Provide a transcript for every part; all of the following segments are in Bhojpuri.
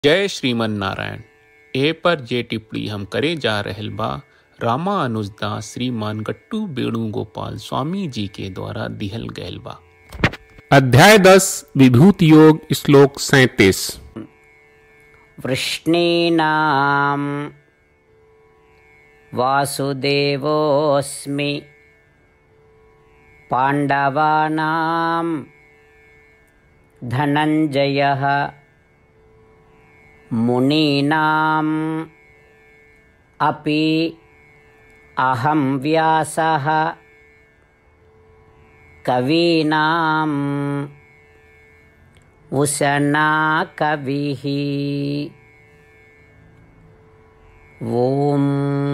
जय श्रीमन नारायण ए पर जे टिप्पणी हम करे जा रहल बा रामा अनुजदास श्रीमान गट्टू वेणुगोपाल स्वामी जी के द्वारा दिहल गयल बा अध्याय दस विभूति योग श्लोक सैतीस वृष्णीनां वासुदेवोऽस्मि पाण्डवानां धनञ्जयः मुनीनाम् अपि अहं व्यासः कवीनाम् उशना कविः ॐ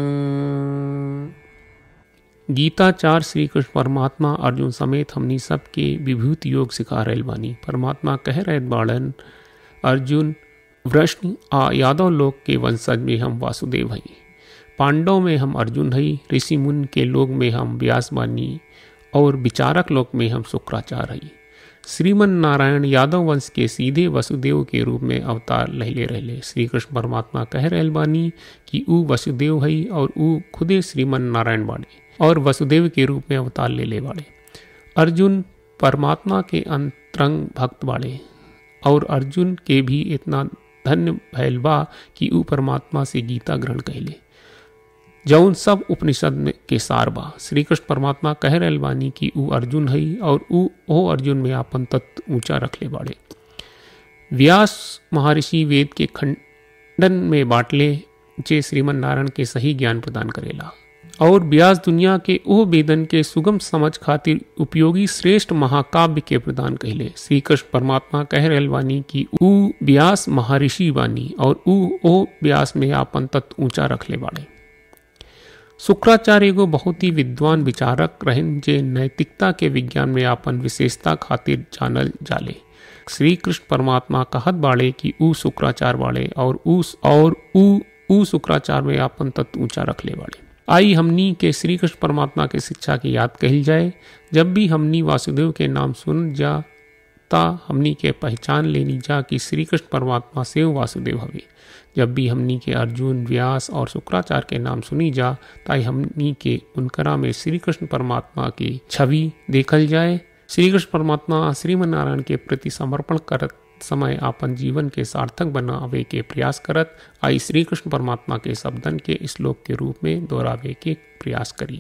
गीताचार श्री कृष्ण परमात्मा अर्जुन समेत हमनी सबके विभूति योग सिखा रहल बानी परमात्मा कह रहे बाड़न अर्जुन वृष्ण आ यादव लोक के वंशज में हम वासुदेव हई पांडव में हम अर्जुन हई ऋषि मुन के लोक में हम व्यास बानी और विचारक लोक में हम शुक्राचार्य हई श्रीमन नारायण यादव वंश के सीधे वसुदेव के रूप में अवतार लहले रहले श्री कृष्ण परमात्मा कह रहल बानी कि ऊ वसुदेव हई और ऊ खुदे श्रीमन नारायण बाड़े और वसुदेव के रूप में अवतार ले ले बाड़े अर्जुन परमात्मा के अंतरंग भक्त बाड़े और अर्जुन के भी इतना धन्य भैल बा कि ऊ परमात्मा से गीता ग्रहण कहले जौन सब उपनिषद में के सार बा श्री कृष्ण परमात्मा कह रहल बानी कि ऊ अर्जुन हई और ऊ ओ अर्जुन में आपन तत्व ऊंचा रखले बाड़े व्यास महर्षि वेद के खंडन में बाटले जे श्रीमन नारायण के सही ज्ञान प्रदान करेला और व्यास दुनिया के ओ वेदन के सुगम समझ खातिर उपयोगी श्रेष्ठ महाकाव्य के प्रदान कहले श्री कृष्ण परमात्मा कह रहल बानी कि ऊ व्यास महर्षि बानी और ऊ ओ व्यास में आपन तत्व ऊंचा रखले बाड़े शुक्राचार्य एगो बहुत ही विद्वान विचारक रहन जे नैतिकता के विज्ञान में आपन विशेषता खातिर जानल जाले श्री कृष्ण परमात्मा कहत बाड़े कि ऊ शुक्राचार्य बाड़े और ऊ और ऊ ऊ शुक्राचार्य में आपन तत्व ऊंचा रखले बाड़े आई हमनी के श्री कृष्ण परमात्मा के शिक्षा की याद कहल जाए जब भी हमनी वासुदेव के नाम सुन जा ता हमनी के पहचान लेनी जा कि श्री कृष्ण परमात्मा से वासुदेव हवे जब भी हमनी के अर्जुन व्यास और शुक्राचार्य के नाम सुनी जा ताई हमनी के उनकरा में श्री कृष्ण परमात्मा की छवि देखल जाए श्री कृष्ण परमात्मा श्रीमन नारायण के प्रति समर्पण करत समय आपन जीवन के सार्थक बनावे के प्रयास करत आई श्री कृष्ण परमात्मा के शब्दन के श्लोक के रूप में दोहरावे के प्रयास करी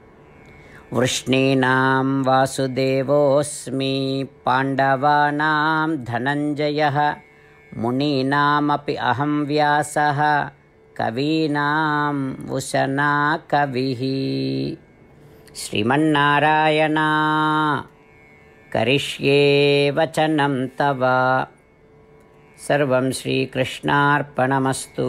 वृष्णीनां वासुदेवोऽस्मि पाण्डवानां धनञ्जयः मुनीनामपि अहं व्यासः कवीनाम् उशना कविः श्रीमन्नारायणा करिष्ये वचनं तव सर्वं श्रीकृष्णार्पणमस्तु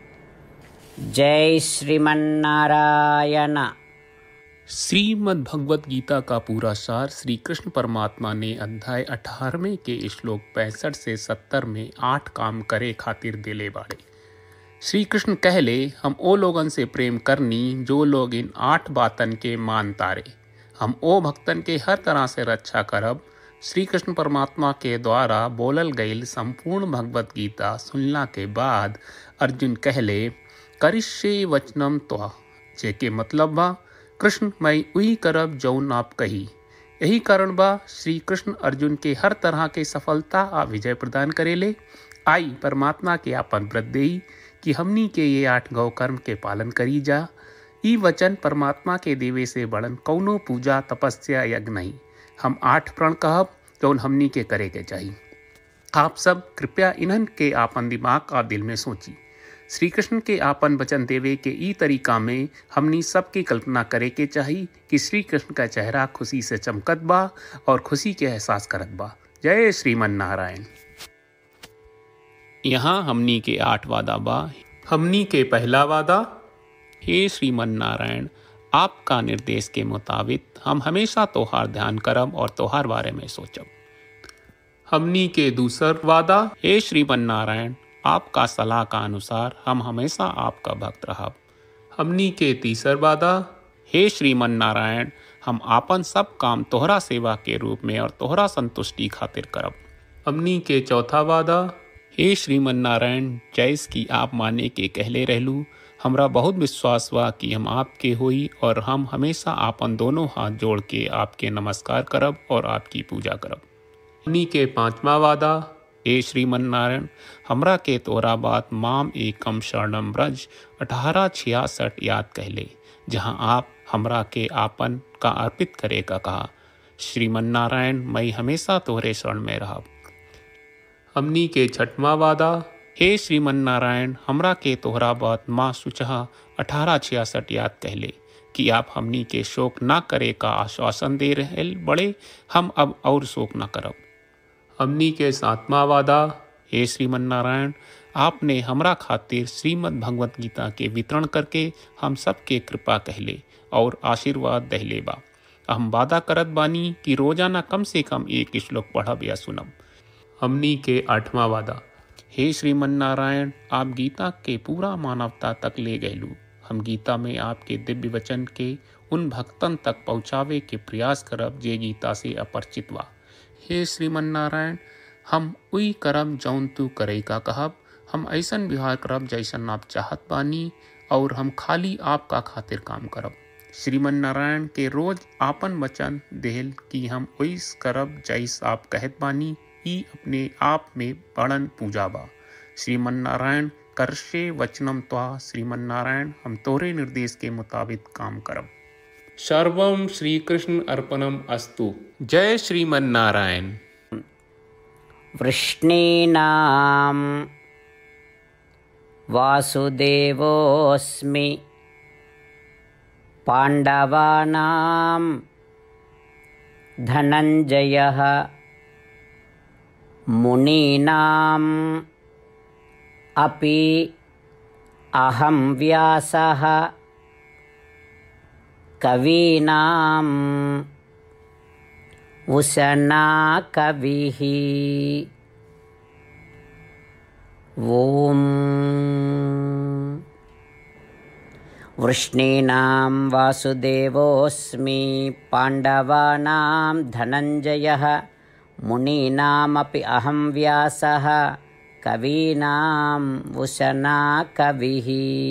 जय श्रीमन्नारायण श्रीमद् भगवत गीता का पूरा सार श्री कृष्ण परमात्मा ने अध्याय 18वें के श्लोक पैंसठ से 70 में आठ काम करे खातिर दिले बाड़े श्री कृष्ण कहले हम ओ लोगन से प्रेम करनी जो लोग इन आठ बातन के मान तारे हम ओ भक्तन के हर तरह से रक्षा करब श्री कृष्ण परमात्मा के द्वारा बोलल गईल संपूर्ण भगवत गीता सुनला के बाद अर्जुन कहले करिष्ये वचनम त्वा जेके मतलब बा कृष्ण मैं वही करब जौन आप कही यही कारण बा श्री कृष्ण अर्जुन के हर तरह के सफलता आ विजय प्रदान करेले आई परमात्मा के आपन व्रत देई कि हमनी के ये आठ गौ कर्म के पालन करी जा ई वचन परमात्मा के देवे से बड़न कौनो पूजा तपस्या यज्ञ नहीं हम आठ प्रण कहब जौन हमनी के करे के चाहिए आप सब कृपया इन्हन के आपन दिमाग और दिल में सोची श्री कृष्ण के आपन वचन देवे के ई तरीका में हमनी सबकी कल्पना करे के चाही कि श्री कृष्ण का चेहरा खुशी से चमकत बा और खुशी के एहसास करत बा जय श्रीमन नारायण यहाँ हमनी के आठ वादा बा हमनी के पहला वादा हे श्रीमन नारायण आपका निर्देश के मुताबिक हम हमेशा तोहार ध्यान करब और तोहार बारे में सोचब हमनी के दूसर वादा हे श्रीमन नारायण आपका सलाह का अनुसार हम हमेशा आपका भक्त रहब हमनी के तीसर वादा हे श्रीमन नारायण हम आपन सब काम तोहरा सेवा के रूप में और तोहरा संतुष्टि खातिर करब हमनी के चौथा वादा हे श्रीमन नारायण जैस की आप माने के कहले रहलू हमरा बहुत विश्वास बा कि हम आपके होई और हम हमेशा आपन दोनों हाथ जोड़ के आपके नमस्कार करब और आपकी पूजा करब हमनी के पांचवा वादा हे श्रीमन नारायण हमरा के तोरा बात माम एकम शरणम ब्रज अठारह छियासठ याद कहले जहाँ आप हमरा के आपन का अर्पित करे का कहा श्रीमन नारायण मैं हमेशा तोहरे शरण में रहब हमनी के छठवा वादा हे श्रीमन नारायण हमरा के तोहरा बात माँ सुचहा अठारह छियासठ याद कहले कि आप हमनी के शोक ना करे का आश्वासन दे रहे बड़े हम अब और शोक ना करब हमनी के सातवां वादा हे श्रीमन नारायण आपने हमरा खातिर श्रीमद् भगवत गीता के वितरण करके हम सबके कृपा कहले और आशीर्वाद दहले बा हम वादा करत बानी कि रोजाना कम से कम एक श्लोक पढ़ब या सुनब हमनी के आठवां वादा हे श्रीमन नारायण आप गीता के पूरा मानवता तक ले गयलू हम गीता में आपके दिव्य वचन के उन भक्तन तक पहुँचावे के प्रयास करब जे गीता से अपरिचित बा हे श्रीमन नारायण हम उई करब जौन तू करे का कहब हम ऐसन व्यवहार करब जैसन आप चाहत बानी और हम खाली आपका खातिर काम करब श्रीमन नारायण के रोज आपन वचन देहल कि हम ओइस करब जैस आप कहत बानी ई अपने आप में बड़न पूजा बा श्रीमन नारायण करशे वचनम त्वा श्रीमन नारायण हम तोरे निर्देश के मुताबिक काम करब सर्वम श्री कृष्ण अर्पणम अस्तु जय श्रीमन नारायण वृष्णीनां वासुदेवोऽस्मि पाण्डवानां धनञ्जयः मुनीनाम् अपि अहं व्यासः कवीनाम् उशना कविः ॐ वृष्णीनां वासुदेवोऽस्मि पाण्डवानां धनञ्जयः मुनीनामपि अहं व्यासः कवीनाम् उशना कविः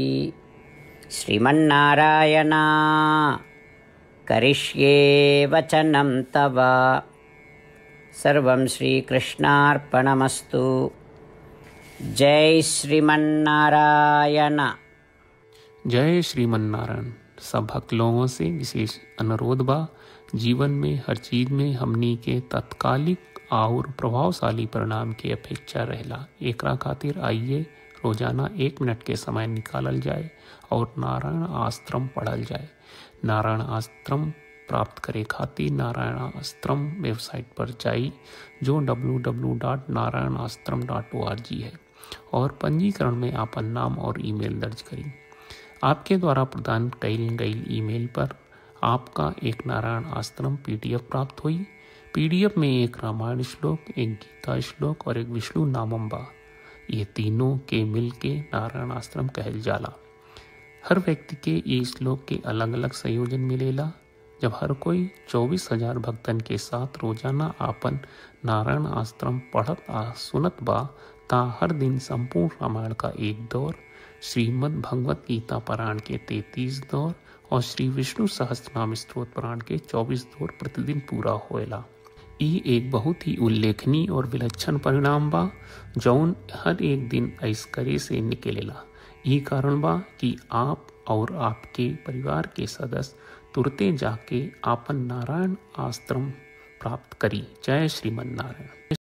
श्रीमन्नारायणा करिष्ये वचनं तव सर्वं श्रीकृष्णार्पणमस्तु जय श्रीमन्नारायण जय श्रीमन नारायण सब भक्त लोगों से विशेष अनुरोध बा जीवन में हर चीज में हमनी के तत्कालिक और प्रभावशाली परिणाम की अपेक्षा रहला एकरा खातिर आइए रोजाना एक मिनट के समय निकालल जाए और नारायण आश्रम पढ़ल जाए नारायण आश्रम प्राप्त करे खातिर नारायण आश्रम वेबसाइट पर जाई जो www.narayanaashram.org है और पंजीकरण में आपन नाम और ईमेल दर्ज करी आपके द्वारा प्रदान कई गई ईमेल पर आपका एक नारायण आश्रम पीडीएफ प्राप्त हुई पीडीएफ में एक रामायण श्लोक एक गीता श्लोक और एक विष्णु नामम बा ये तीनों के मिल के नारायण आश्रम कहल जाला हर व्यक्ति के ये श्लोक के अलग अलग संयोजन मिलेला जब हर कोई चौबीस हजार भक्तन के साथ रोजाना आपन नारायण आश्रम पढ़त आ सुनत बा ता हर दिन संपूर्ण रामायण का एक दौर श्रीमद् भगवत गीता पारायण के तैतीस दौर और श्री विष्णु सहस्त्रनाम स्त्रोत पारायण के चौबीस दौर प्रतिदिन पूरा होएला ई एक बहुत ही उल्लेखनीय और विलक्षण परिणाम बा जौन हर एक दिन ऐस करे से निकलेला ई कारण बा कि आप और आपके परिवार के सदस्य तुरते जाके आपन नारायण आश्रम प्राप्त करी जय श्रीमन नारायण